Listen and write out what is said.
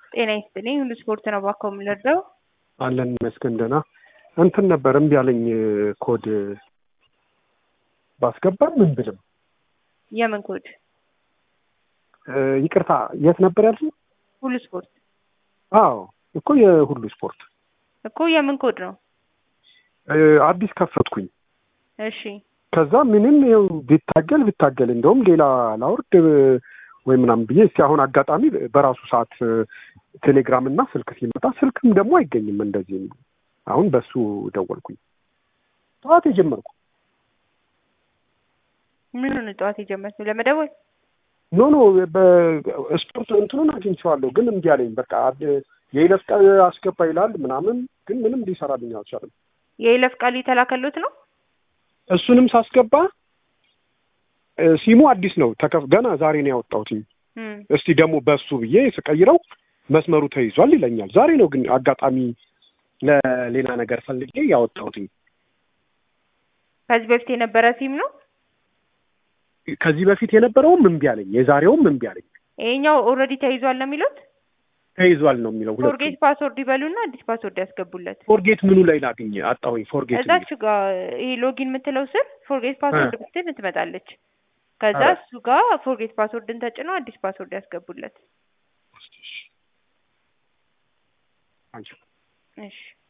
ጤና ይስጥልኝ። ሁሉ ስፖርት ነው እባክዎ የምንረዳው? አለን ይመስገን ደህና። እንትን ነበር እምቢ አለኝ ኮድ ባስገባም ምን ብልም የምን ኮድ? ይቅርታ የት ነበር ያልሽኝ? ሁሉ ስፖርት አዎ እኮ የሁሉ ስፖርት እኮ የምን ኮድ ነው? አዲስ ከፈትኩኝ። እሺ ከዛ ምንም ይኸው ቢታገል ቢታገል እንደውም ሌላ ላውርድ ወይ ምናምን ብዬ እስኪ አሁን አጋጣሚ በራሱ ሰዓት ቴሌግራም እና ስልክ ሲመጣ ስልክም ደግሞ አይገኝም እንደዚህ አሁን በሱ ደወልኩኝ ጠዋት የጀመርኩ ምኑን ጠዋት የጀመርኩ ለመደወል ኖ ኖ በስፖርት እንትኑን አግኝቼዋለሁ ግን እምቢ አለኝ በቃ የይለፍ ቃል አስገባ ይላል ምናምን ግን ምንም ሊሰራልኝ አልቻለም የይለፍ ቃል የተላከሉት ነው እሱንም ሳስገባ ሲሙ አዲስ ነው ተከፍ ገና ዛሬ ነው ያወጣሁት እስቲ ደግሞ በሱ ብዬ ስቀይረው መስመሩ ተይዟል ይለኛል ዛሬ ነው ግን አጋጣሚ ለሌላ ነገር ፈልጌ ያወጣሁት ከዚህ በፊት የነበረ ሲም ነው ከዚህ በፊት የነበረውም እምቢ አለኝ የዛሬውም እምቢ አለኝ ይሄኛው ኦልሬዲ ተይዟል ነው የሚሉት ተይዟል ነው የሚለው ፎርጌት ፓስወርድ ይበሉና አዲስ ፓስወርድ ያስገቡለት ፎርጌት ምኑ ላይ ላግኝ አጣሁኝ ፎርጌት እዛች ጋር ይሄ ሎጊን የምትለው ስር ፎርጌት ፓስወርድ ብትል ትመጣለች ከዛ እሱ ጋር ፎርጌት ፓስወርድን ተጭነው አዲስ ፓስወርድ ያስገቡለት እሺ